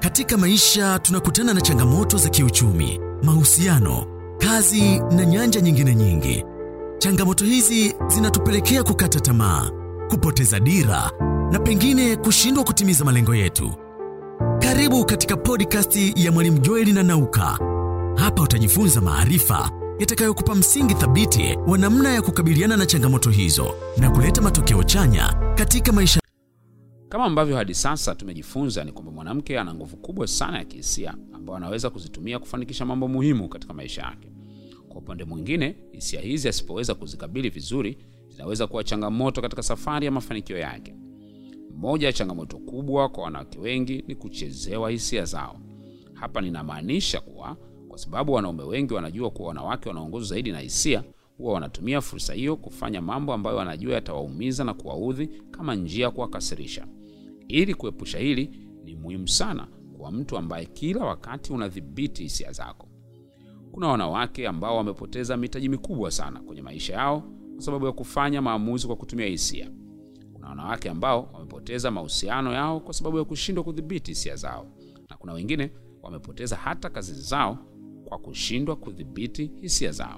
Katika maisha tunakutana na changamoto za kiuchumi, mahusiano, kazi na nyanja nyingine nyingi. Changamoto hizi zinatupelekea kukata tamaa, kupoteza dira na pengine kushindwa kutimiza malengo yetu. Karibu katika podcast ya Mwalimu Joeli na Nauka. Hapa utajifunza maarifa yatakayokupa msingi thabiti wa namna ya kukabiliana na changamoto hizo na kuleta matokeo chanya katika maisha. Kama ambavyo hadi sasa tumejifunza ni kwamba mwanamke ana nguvu kubwa sana ya kihisia ambayo anaweza kuzitumia kufanikisha mambo muhimu katika maisha yake. Kwa upande mwingine, hisia hizi asipoweza kuzikabili vizuri, zinaweza kuwa changamoto katika safari ya mafanikio yake. Moja ya changamoto kubwa kwa wanawake wengi ni kuchezewa hisia zao. Hapa ninamaanisha kuwa kwa sababu wanaume wengi wanajua kuwa wanawake wanaongozwa zaidi na hisia, huwa wanatumia fursa hiyo kufanya mambo ambayo wanajua yatawaumiza na kuwaudhi kama njia ya kuwakasirisha. Ili kuepusha hili, ni muhimu sana kwa mtu ambaye kila wakati unadhibiti hisia zako. Kuna wanawake ambao wamepoteza mitaji mikubwa sana kwenye maisha yao kwa sababu ya kufanya maamuzi kwa kutumia hisia. Kuna wanawake ambao wamepoteza mahusiano yao kwa sababu ya kushindwa kudhibiti hisia zao, na kuna wengine wamepoteza hata kazi zao kwa kushindwa kudhibiti hisia zao.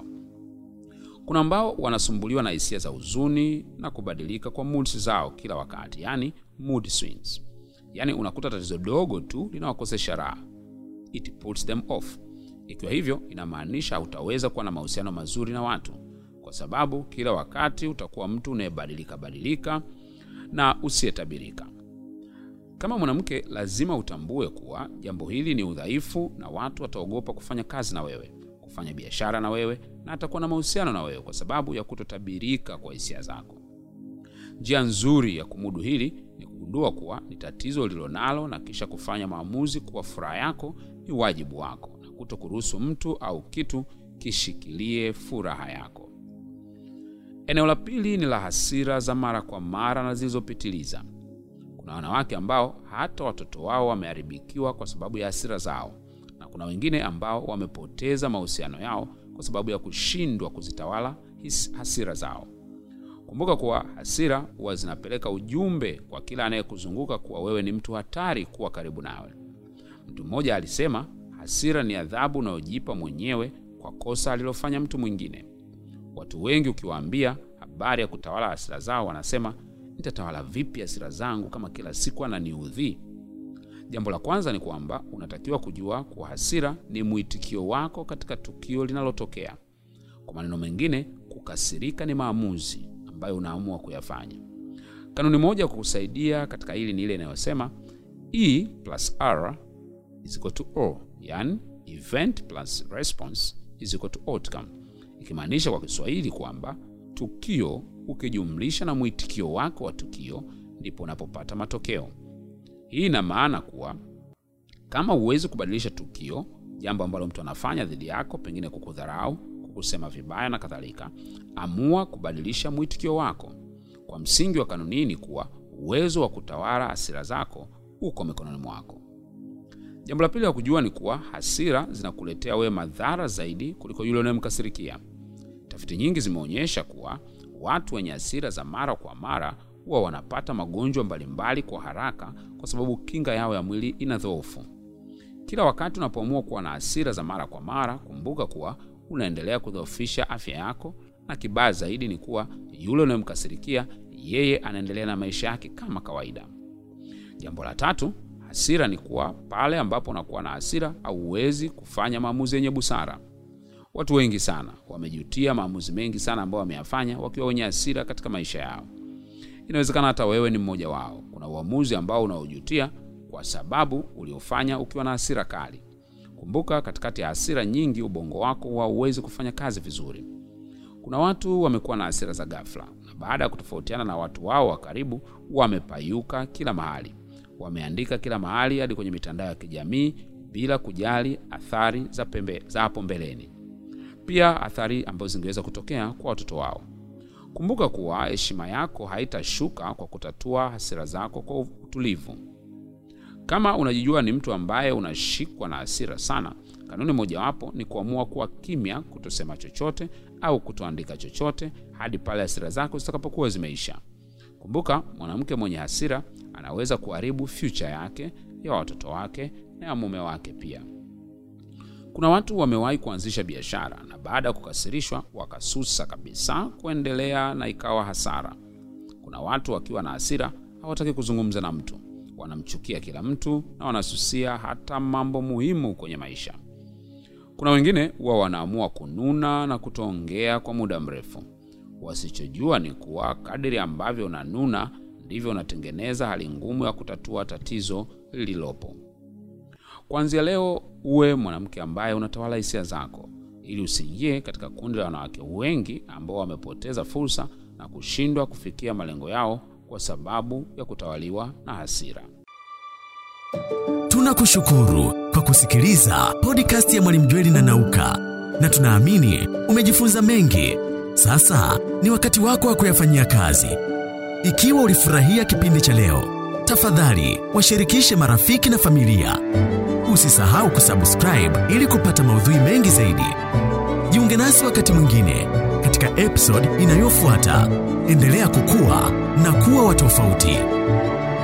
Kuna ambao wanasumbuliwa na hisia za huzuni na kubadilika kwa moods zao kila wakati, yani mood swings. Yani unakuta tatizo dogo tu linawakosesha raha, it puts them off. Ikiwa hivyo, inamaanisha hautaweza kuwa na mahusiano mazuri na watu, kwa sababu kila wakati utakuwa mtu unayebadilika badilika na usiyetabirika. Kama mwanamke, lazima utambue kuwa jambo hili ni udhaifu, na watu wataogopa kufanya kazi na wewe, kufanya biashara na wewe, na atakuwa na mahusiano na wewe kwa sababu ya kutotabirika kwa hisia zako. Njia nzuri ya kumudu hili ni kugundua kuwa ni tatizo ulilonalo na kisha kufanya maamuzi kuwa furaha yako ni wajibu wako na kuto kuruhusu mtu au kitu kishikilie furaha yako. Eneo la pili ni la hasira za mara kwa mara na zilizopitiliza. Kuna wanawake ambao hata watoto wao wameharibikiwa kwa sababu ya hasira zao, na kuna wengine ambao wamepoteza mahusiano yao kwa sababu ya kushindwa kuzitawala his, hasira zao. Kumbuka kuwa hasira huwa zinapeleka ujumbe kwa kila anayekuzunguka kuwa wewe ni mtu hatari kuwa karibu nawe. Mtu mmoja alisema, hasira ni adhabu unayojipa mwenyewe kwa kosa alilofanya mtu mwingine. Watu wengi ukiwaambia habari ya kutawala hasira zao, wanasema nitatawala vipi hasira zangu kama kila siku ananiudhi? Jambo la kwanza ni kwamba unatakiwa kujua kuwa hasira ni mwitikio wako katika tukio linalotokea. Kwa maneno mengine, kukasirika ni maamuzi ambayo unaamua kuyafanya. Kanuni moja ya kukusaidia katika hili ni ile inayosema E plus R is equal to O, yani event plus response is equal to outcome, ikimaanisha kwa Kiswahili kwamba tukio ukijumlisha na mwitikio wako wa tukio ndipo unapopata matokeo. Hii ina maana kuwa kama huwezi kubadilisha tukio, jambo ambalo mtu anafanya dhidi yako, pengine kukudharau, kukusema vibaya na kadhalika, amua kubadilisha mwitikio wako. Kwa msingi wa kanuni hii ni kuwa uwezo wa kutawala hasira zako uko mikononi mwako. Jambo la pili la kujua ni kuwa hasira zinakuletea wewe madhara zaidi kuliko yule unayemkasirikia. Tafiti nyingi zimeonyesha kuwa watu wenye hasira za mara kwa mara huwa wanapata magonjwa mbalimbali kwa haraka kwa sababu kinga yao ya mwili ina dhoofu. Kila wakati unapoamua kuwa na hasira za mara kwa mara, kumbuka kuwa unaendelea kudhoofisha afya yako, na kibaya zaidi ni kuwa yule unayemkasirikia yeye anaendelea na maisha yake kama kawaida. Jambo la tatu, hasira ni kuwa pale ambapo unakuwa na hasira hauwezi kufanya maamuzi yenye busara. Watu wengi sana wamejutia maamuzi mengi sana ambayo wameyafanya wakiwa wenye hasira katika maisha yao. Inawezekana hata wewe ni mmoja wao. Kuna uamuzi ambao unaojutia kwa sababu uliofanya ukiwa na hasira kali. Kumbuka, katikati ya hasira nyingi, ubongo wako hauwezi kufanya kazi vizuri. Kuna watu wamekuwa na hasira za ghafla, na baada ya kutofautiana na watu wao wa karibu, wamepayuka kila mahali, wameandika kila mahali, hadi kwenye mitandao ya kijamii, bila kujali athari za pembe za hapo mbeleni, pia athari ambazo zingeweza kutokea kwa watoto wao. Kumbuka kuwa heshima yako haitashuka kwa kutatua hasira zako kwa utulivu. Kama unajijua ni mtu ambaye unashikwa na hasira sana, kanuni mojawapo ni kuamua kuwa kimya, kutosema chochote au kutoandika chochote hadi pale hasira zako zitakapokuwa zimeisha. Kumbuka, mwanamke mwenye hasira anaweza kuharibu future yake, ya watoto wake na ya mume wake pia. Kuna watu wamewahi kuanzisha biashara na baada ya kukasirishwa wakasusa kabisa kuendelea na ikawa hasara. Kuna watu wakiwa na hasira hawataki kuzungumza na mtu, wanamchukia kila mtu na wanasusia hata mambo muhimu kwenye maisha. Kuna wengine huwa wanaamua kununa na kutoongea kwa muda mrefu. Wasichojua ni kuwa kadiri ambavyo unanuna ndivyo unatengeneza hali ngumu ya kutatua tatizo lililopo. Kuanzia leo uwe mwanamke ambaye unatawala hisia zako, ili usiingie katika kundi la wanawake wengi ambao wamepoteza fursa na kushindwa kufikia malengo yao kwa sababu ya kutawaliwa na hasira. Tunakushukuru kwa kusikiliza podcast ya Mwalimu Jweli na Nauka, na tunaamini umejifunza mengi. Sasa ni wakati wako wa kuyafanyia kazi. Ikiwa ulifurahia kipindi cha leo, tafadhali washirikishe marafiki na familia. Usisahau kusubscribe ili kupata maudhui mengi zaidi. Jiunge nasi wakati mwingine katika episode inayofuata. Endelea kukua na kuwa wa tofauti.